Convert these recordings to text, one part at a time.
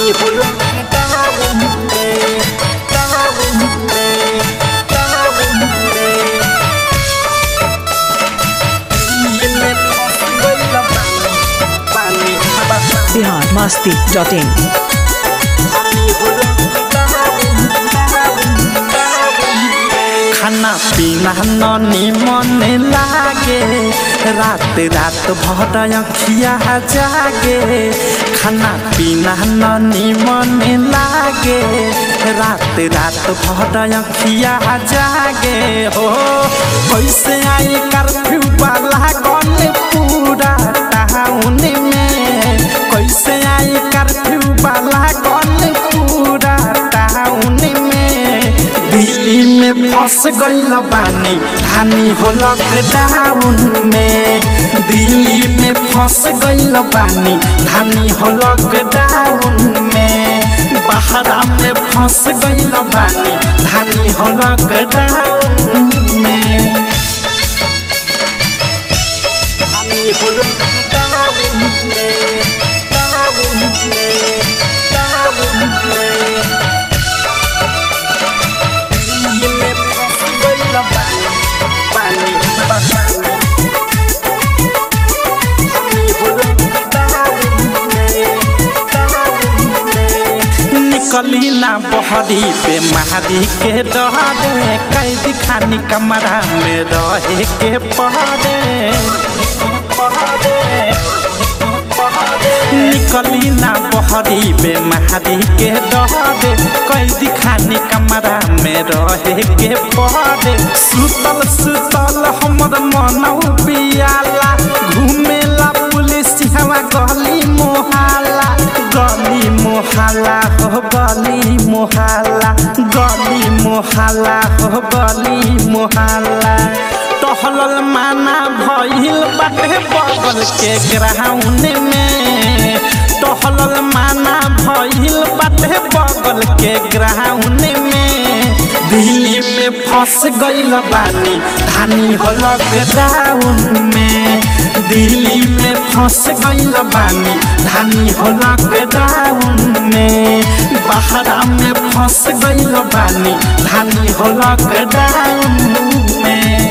हामी हो लकडाउन में डाउन में डाउन में दिल में फंस गइल बानी पानी पानी बिहार मस्ती डॉट इन हामी हो लकडाउन खाना पीना ननी मन लागे रात रात भर अखिया जागे खाना पीना ननी मन लागे रात रात भर अखिया जागे हो कैसे आई कर्फ्यू वाला गन पूरा टाउन में कैसे आई कर्फ्यू वाला गन पूरा टाउन में दिल्ली में फंस गइल बानी हानि हो लॉकडाउन में दिल्ली में फंस गइल बानी हानि हो लॉकडाउन में बहरा में फंस गइल बानी हानि हो लॉकडाउन में हामी हो लकडाउन में डाउन में डाउन में दिल में फंस गइल बानी पानी पानी हामी हो लकडाउन में डाउन में निकली ना बहरी पे महारी के डरे कैदी खानी कमरा में रहे के पहरे निकली ना बहरी पे महारी के डरे कैदी खानी कमरा में रहे के पहरे सुतल सुतल हमर मनौ पियाला घुमेला पुलिस हवा गली मोहाला गली मोहाला हो गली मोहाला गली मोहाला हो गली मोहाला टहलल माना भइल बाटे बगल के ग्राउंड में टहलल माना भइल बाटे बगल के ग्राउंड में दिल्ली में फंस गइल बानी धानी हो लॉकडाउन में दिल्ली में फंस गइल बानी धानी हो लॉकडाउन में बहरा में फंस गइल बानी धानी हो लॉकडाउन में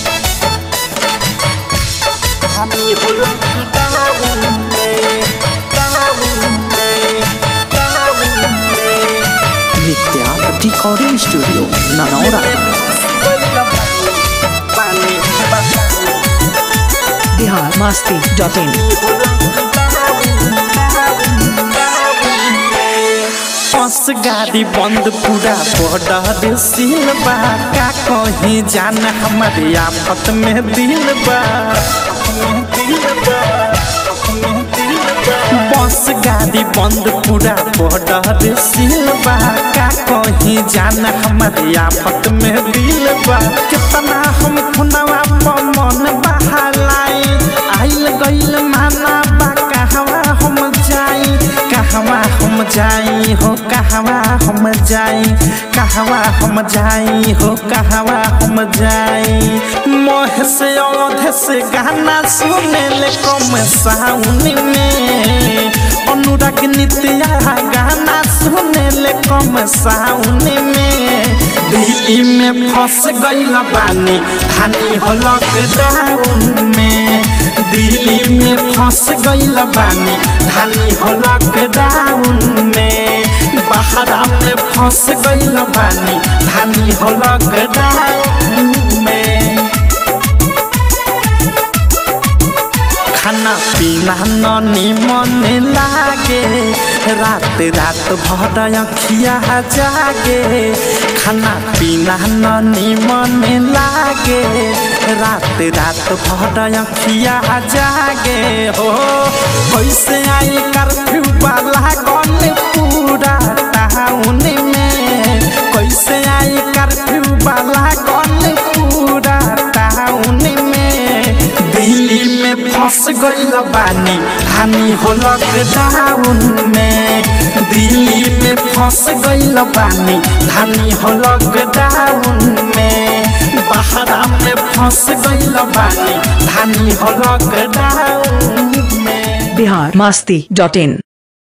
हामी हो लकडाउन में डाउन में डाउन में विद्या रिकॉर्डिंग स्टूडियो ननौरा पानी पानी बिहार मस्ती डॉट इन बस गाड़ी बंद पूरा बॉर्डर सील बा का कहीं जान हमारे आफत में दिल बा बस गाड़ी बंद पूरा बॉर्डर सील बा का कहीं जान हमारे आफत में दिल बा कितना हम खुनवा पर मन बहालाई आइल गइल माना बा कहवा हम जाई कहवा हम जाई हो कहवा हम जाई कहवा हम जाई हो कहवा हम जाई मोह से औध से गाना सुने ले कम साउन में अनुराग नित्या गाना सुने ले कम साउन में दिल्ली में फंस गइल बानी हानि हो लॉकडाउन में दिल्ली में फंस गइल बानी हानि हो लॉकडाउन में बहरा में फंस गइल बानी हानि हो लॉकडाउन में खाना पीना ननी मन लागे रात रात भर अखिया जागे खाना पीना ननी मन लागे रात रात भर अखिया जागे हो कैसे आई कर्फ्यू वाला गन पूरा टाउन में कैसे आई कर्फ्यू वाला गन पूरा टाउन में दिल्ली में फंस गइल बानी हामी हो लकडाउन में दिल्ली में फंस गइल बानी हामी हो लकडाउन में बहरा में फंस गइल बानी हामी हो लकडाउन में बिहार मस्ती डॉट इन